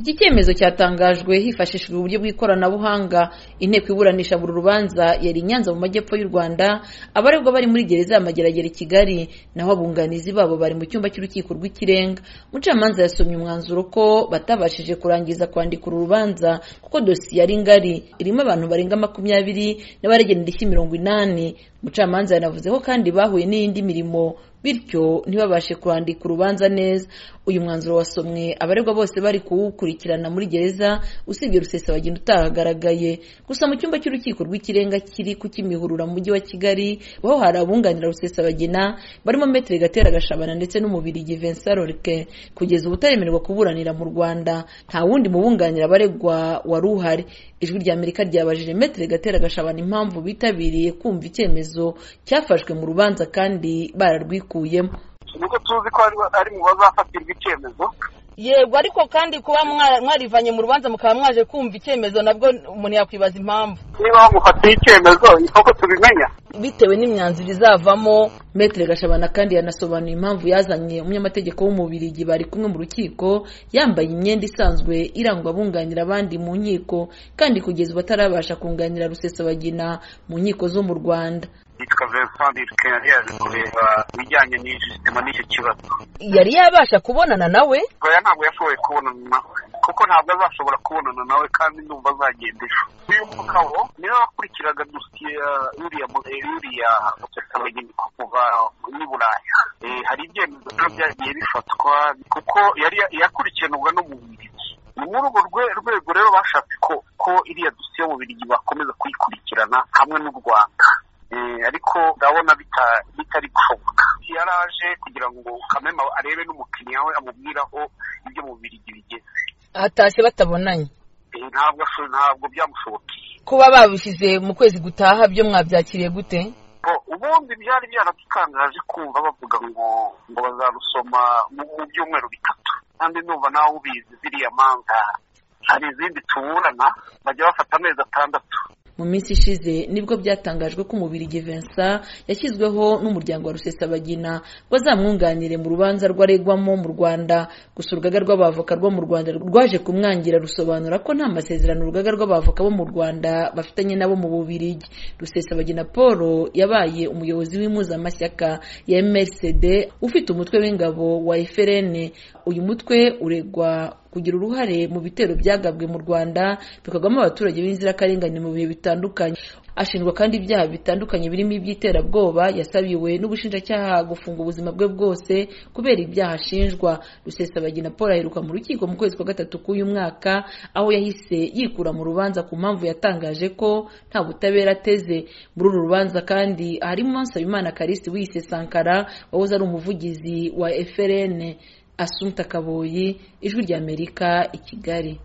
iki cyemezo cyatangajwe hifashishijwe uburyo bw'ikoranabuhanga inteko iburanisha buri rubanza yari i nyanza mu majyepfo y'u rwanda abaregwa bari muri gereza ya mageragere i kigali naho abunganizi babo bari mu cyumba cy'urukiko rw'ikirenga umucamanza yasomye umwanzuro ko batabashije kurangiza kwandika uru rubanza kuko dosiye yari ngari irimo abantu barenga makumyabiri n'abaregera indishyi mirongo inani umucamanza yanavuze ko kandi bahuye n'iyindi mirimo bityo ntibabashe kurandika urubanza neza uyu mwanzuro wasomwe abaregwa bose bari kuwukurikirana muri gereza usibye rusesa wagenda utahagaragaye gusa mu cyumba cy'urukiko rw'ikirenga kiri ku kimihurura mu mujyi wa kigali ho hari abunganira rusesa bagena barimo metero gatera gashabana ndetse n'umubiri Vincent Lorque kugeza ubu utaremererwa kuburanira mu rwanda nta wundi mubunganira abaregwa wari uhari ijwi ry'amerika ryabajije metero gatera gashabana impamvu bitabiriye kumva icyemezo cyafashwe mu rubanza kandi bararwikuye nuko tuzi ko ari mu bazafatirwa icyemezo yego ariko kandi kuba mwarivanye mu rubanza mukaba mwaje kumva icyemezo nabwo umuntu yakwibaza impamvu niba bamufatiye icyemezo niko tubimenya bitewe n'imyanzuro izavamo metere gashabana kandi yanasobanuye impamvu yazanye umunyamategeko w'umubirigi bari kumwe mu rukiko yambaye imyenda isanzwe irangwa abunganira abandi mu nkiko kandi kugeza ubu atarabasha kunganira rusesabagina mu nkiko zo mu rwanda yitwa Vincent Dirke yari yaje kureba ibijyanye n'isima n'icyo kibazo yari yabasha kubonana nawe oya ntabwo yashoboye kubonana nawe kuko ntabwo azashobora kubonana nawe kandi ndumva azagenda ejo uyu mugabo niwe wakurikiraga dosiye yuriya yuriya musesabagina kuva muri buraya hari ibyemezo biba byagiye bifatwa kuko yari yakurikiranwa no mu bubirigi ni muri urwo rwego rero bashatse ko iriya dosiye mu bubirigi bakomeza kuyikurikirana hamwe n'u rwanda ariko ndabona bitari gushoboka yari aje kugira ngo kamema arebe n'umukiriya we amubwiraho ibyo mu birigi bigeze ahatashye batabonanye ntabwo ntabwo byamushobokeye kuba babishyize mu kwezi gutaha byo mwabyakiriye gute ubundi byari byaradutangaje kumva bavuga ngo ngo bazarusoma mu byumweru bitatu kandi numva nawe ubizi ziriya manza hari izindi tuburana bajya bafata amezi atandatu mu minsi ishize nibwo byatangajwe ko umubiri Vincent yashyizweho n'umuryango wa rusesabagina bazamwunganire mu rubanza rwaregwamo mu rwanda gusa urugaga rw'abavoka rwo mu rwanda rwaje kumwangira rusobanura ko nta masezerano urugaga rw'abavoka bo mu rwanda bafitanye nabo mu bubirigi rusesabagina paul yabaye umuyobozi w'impuzamashyaka ya msd ufite umutwe w'ingabo wa frn uyu mutwe uregwa kugira uruhare mu bitero byagabwe mu rwanda bikagwamo abaturage b'inzirakarengane mu bihe bitandukanye ashinjwa kandi ibyaha bitandukanye birimo iby'iterabwoba yasabiwe n'ubushinjacyaha gufunga ubuzima bwe bwose kubera ibyaha ashinjwa rusesabagina paul aheruka mu rukiko mu kwezi kwa gatatu k'uyu mwaka aho yahise yikura mu rubanza ku mpamvu yatangaje ko nta butabera ateze muri uru rubanza kandi harimo nsabimana karisi wiyise sankara wahoze ari umuvugizi wa frn Asumta Kaboyi ijwi ry'Amerika i Kigali